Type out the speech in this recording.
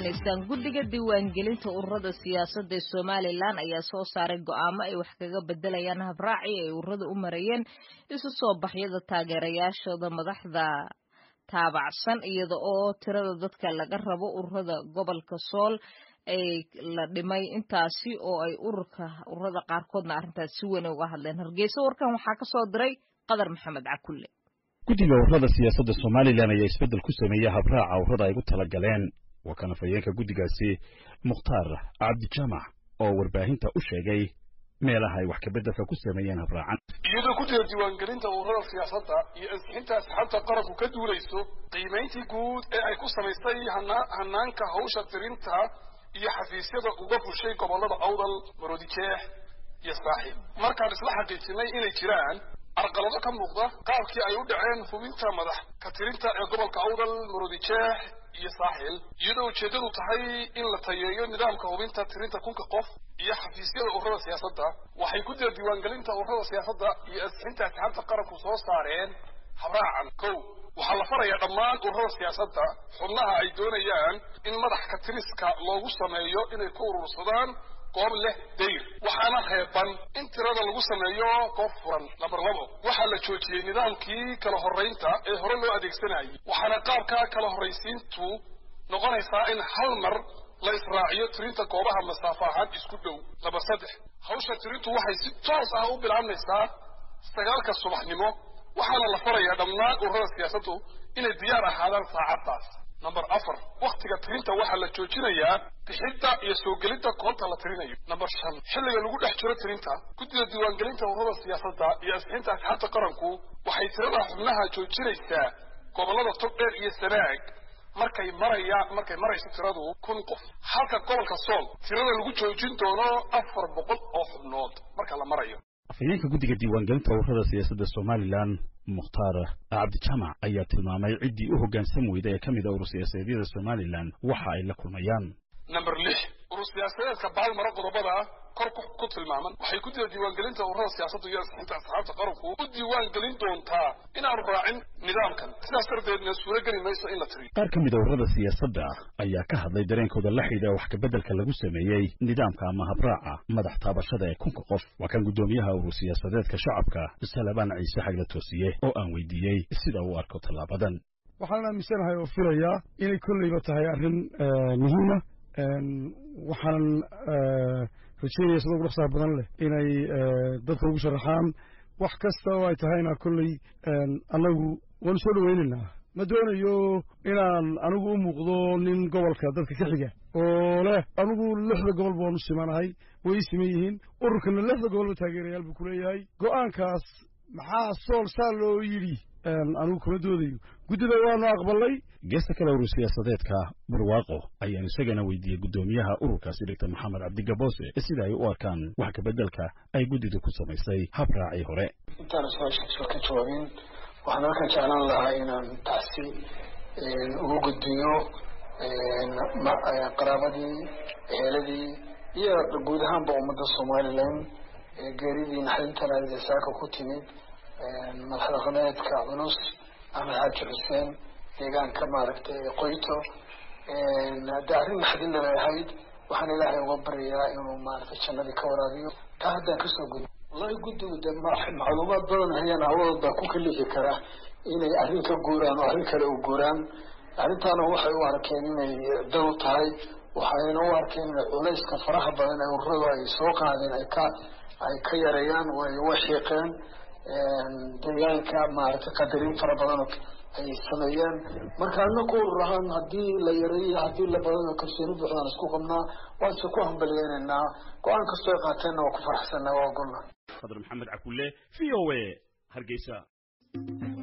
dhegaysanaysaan guddiga diiwaangelinta ururada siyaasadda ee somalilan ayaa soo saaray go'aamo ay wax kaga bedelayaan habraaci ay ururada u marayeen isu soo baxyada taageerayaashooda madaxda taabacsan iyada oo tirada dadka laga rabo ururada gobolka sool ay la dhimay intaasi oo ay ururka ururada qaarkoodna arrintaas si weyn uga hadleen hargeysa warkan waxaa ka soo diray qadar maxamed cakulle guddiga ururada siyaasadda somalilan ayaa isbeddel ku sameeyey habraaca ururada ay gu tala galeen waa kan afhayeenka guddigaasi mukhtaar cabdijaamac oo warbaahinta u sheegay meelaha ay wax kabeddelka ku sameeyeen habraacan iyadoo ku jira diiwaangelinta ururada siyaasadda iyo ansixinta asxaabta qaranku ka duulayso qiimayntii guud ee ay ku samaysay hanaanka hawsha tirinta iyo xafiisyada uga fushay gobollada awdal maroodijeex iyo saaxiib markaan isla xaqiijinay inay jiraan arqalado ka muuqda qaabkii ay u dhaceen hubinta madax ka tirinta ee gobolka awdal maroodijeex iyo saaxil iyadoo ujeeddadu tahay in la tayeeyo nidaamka hubinta tirinta kunka qof iyo xafiisyada ururada siyaasadda waxay ku jira diiwaangelinta ururada siyaasadda iyo ansixinta asxaabta qaranku soo saareen habraacan kow waxaa la farayaa dhammaan ururada siyaasadda xubnaha ay doonayaan in madax ka tiriska loogu sameeyo inay ku urursadaan goob leh dayr waxaana reeban in tirada lagu sameeyo goob furan lambar labo waxaa la joojiyey nidaamkii kala horraynta ee hore loo adeegsanayay waxaana qaabka kala horraysiintu noqonaysaa in hal mar la israaciyo tirinta goobaha masaafo ahaan isku dhow lambar saddex hawsha tirintu waxay si toos ah u bilaabmaysaa sagaalka subaxnimo waxaana la farayaa dhammaan ururada siyaasaddu inay diyaar ahaadaan saacaddaas number afar waktiga tirinta waxaa la joojinayaa bixidda iyo soo gelidda koonta la tirinayo number shan xilliga lagu dhex jiro tirinta guddida diiwaangelinta ururada siyaasadda iyo ansixinta asxaabta qaranku waxay tirada xubnaha joojinaysaa gobollada togdheer iyo sanaag markay maraya markay marayso tiradu kun qof halka gobolka sool tirada lagu joojin doono afar boqol oo xubnood marka la marayo afhayeenka guddiga diiwaangelinta ururada siyaasadda somalilan mukhtaar cabdijaamac ayaa tilmaamay ciddii u hoggaansan weyda ee ka mid a urur siyaasadeedyada somalilan waxa ay la kulmayaan number lix urur siyaasadeedka baalmaro qodobada kor ku tilmaaman waxay ku jira diiwaangelinta ururada siyaasadda iyo ansixinta asxaabta qaranku u diiwaangelin doontaa inaanu raacin nidaamkan sidaas darteedna suurogeli mayso in la tiriyo qaar ka mid a ururada siyaasadda ayaa ka hadlay dareenkooda la xidha wax kabeddelka lagu sameeyey nidaamka ama habraaca madax taabashada ee kunka qof waa kan guddoomiyaha urur siyaasadeedka shacabka salabaan ciise xagla toosiye oo aan weydiiyey sida uu arko tallaabadan waxaan aaminsanahay oo filayaa inay kolleyba tahay arrin muhiima waxaanan rajeynaya sida ugu dhaqsaha badan leh inay dadka ugu sharaxaan wax kasta oo ay tahayna kolley annagu waanu soo dhoweynaynaa ma doonayo inaan anigu u muuqdo nin gobolka dadka ka xiga oo leh anigu lixda gobol baanu simanahay way ii siman yihiin ururkana lixda gobolba taageerayaal buu ku leeyahay go'aankaas maxaa sool saa loo yidhi anigu kuma doodayo guddida waanu aqbalay geesta kale urur siyaasadeedka barwaaqo ayaan isagana weydiiyey guddoomiyaha ururkaasi doctor maxamed cabdigaboose sida ay u arkaan wax kabeddelka ay guddidu ku samaysay habraacii hore intaan su-aashaasoo ka jawaabin waxaan halkan jeclaan lahaa inaan taasi ugu gudbiyo qaraabadii eheeladii iyo guud ahaanba ummadda somalilan geeridii naxdintan saaka ku timid madax dhaqameedka culus axmed xaaji xuseen deegaanka maaragtay qoyto de arrin naxdin lala ahayd waxaan ilaahay uga baryayaa inuu maaragtay jannadii ka waraabiyo taa haddaan kasoo gudbo wallahi guddigu de macluumaad badan hayaan hawadood baa ku kalixi kara inay arrin ka guuraan oo arrin kale u guuraan arrintaana waxay u arkeen inay dal u tahay waxayna u arkeen inay culayska faraha badan ee ururadu ay soo qaadeen ay ka ay ka yareeyaan way way xiiqeen deegaanka maaragtay qadarin fara badan ay sameeyeen marka anaku urur ahaan haddii la yareeyo haddii la badano kalsooni buuxdaan isku qabnaa waan se ku hambaliyeynaynaa go-aan kastoo ay qaateenna waa ku faraxsanaa waa ogolna qadar maxamed cakulle v o a hargeysa